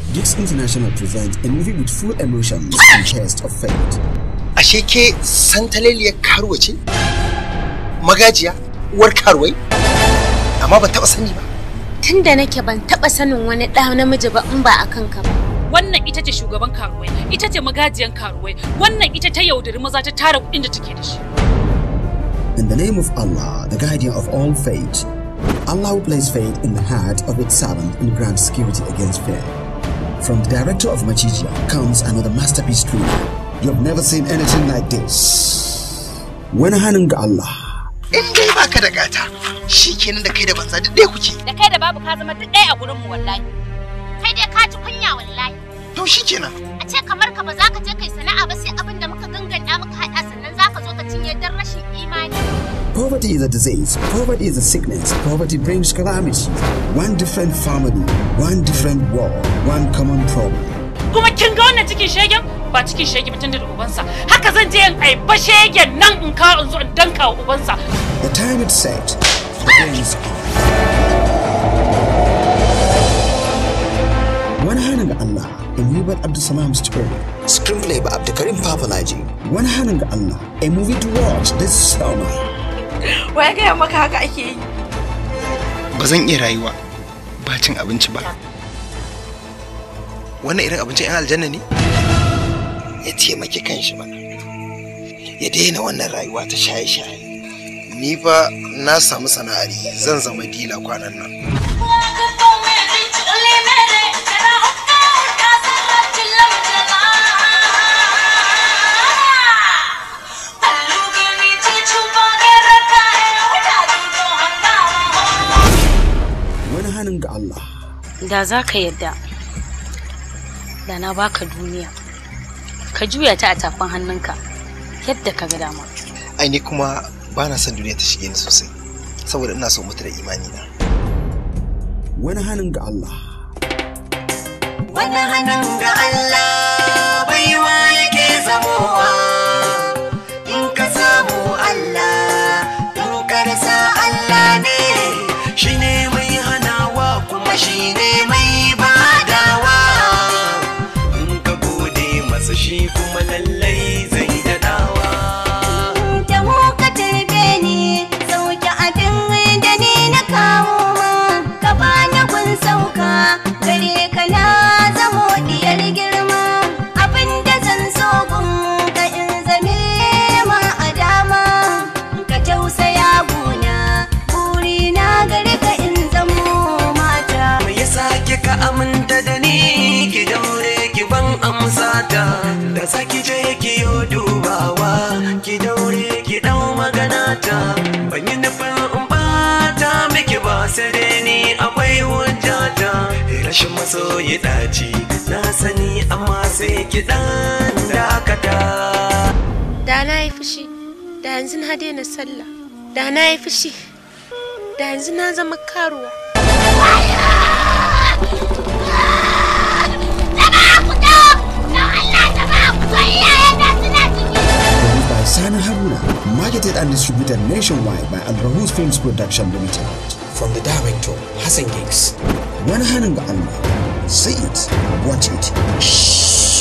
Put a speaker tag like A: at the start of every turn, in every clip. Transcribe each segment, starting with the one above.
A: Geeks International presents a movie with full emotions and test of fate.
B: Ashe ke santaleliyar karuwa ce? Magajiya? Uwar karuwai? Amma ban taɓa sani ba.
C: Tunda nake ban taɓa sanin wani ɗa namiji ba in ba a kanka ba.
D: Wannan ita ce shugaban karuwai, ita ce magajiyan karuwai, wannan ita ta yaudari maza ta tara kuɗin da take da shi.
A: In the name of Allah, the guardian of all fate, Allah will place faith in the heart of its servant and grant security against fear. From the director of Machijia comes another masterpiece thriller. You have never seen anything like this. Wani hannun ga Allah.
B: In dai baka da gata, shi kenan da kai da banza duk ɗaya kuke.
D: Da kai da babu ka zama duk ɗaya a gurinmu wallahi.
C: Kai dai ka ji kunya wallahi.
B: To shi kenan.
C: A ce kamar ka ba za ka je kai sana'a ba sai abin da muka ganganta muka haɗa sannan za ka zo ka cinye don rashin imani.
A: Poverty is a disease. Poverty is a sickness. Poverty brings calamity. One different family, one different war, one common problem.
D: Kuma kin ga wannan cikin shegen? Ba cikin shege mutum da ubansa. Haka zan je in aiba shegen nan in kawo in zo in danka wa ubansa.
A: The time is set. The day is on. Wani hannun ga Allah, a Hubert Abdulsalam story. Screenplay by Abdulkarim Papalaji. Wani hannun ga Allah, a movie to watch this summer.
E: Wai gaya maka haka ake yi.
B: Ba zan iya rayuwa ba cin abinci ba. Wannan irin abincin 'yan aljanna ne? Ya taimaki kanshi ba. Ya daina wannan rayuwa ta shaye-shaye. Ni fa na samu sana'ari zan zama dila kwanan nan.
A: Wani hannun ga Allah.
C: Da za ka yadda, da na baka duniya. Ka juya ta a tafin hannunka yadda ka ga dama.
B: Ai ni kuma ba na son duniya ta shige ni sosai. Saboda ina so mutu da imani na.
A: Wani hannun ga Allah.
F: Wani hannun ga Allah baiwa yake zamowa in ka samu Allah in ka rasa Allah ne shi ne mai hanawa kuma shi ne mai badawa in ka gode masa shi kuma lallai zai dadawa.
G: da mu ka tarbe ni sauke abin da ni na kawo ma ka bani gun sauka gare ka na zamo diyar girma abin da zan so gun ka in zame ma a dama ka tausaya guna buri na gare ka in zamo mata
F: Me yasa kika aminta da ni ki daure ki ban amsa ta da saki je ki yo dubawa ki daure ki dau magana ta ban yi nufin in bata miki ba sai dai ni akwai hujjata rashin masoyi daci na sani amma sai ki dan dakata
C: Da na yi fushi, da yanzu na daina sallah. Da na yi fushi, da yanzu na zama karuwa.
A: Produced by Sani Haruna. Marketed and distributed nationwide by Al Rahus Films Production Limited. From the director, Hassan Gigs. Wani hannun ga Allah. See it. Watch it.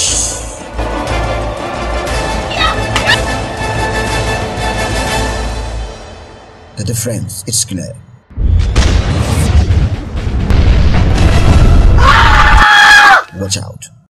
A: The difference, it's clear. Watch out.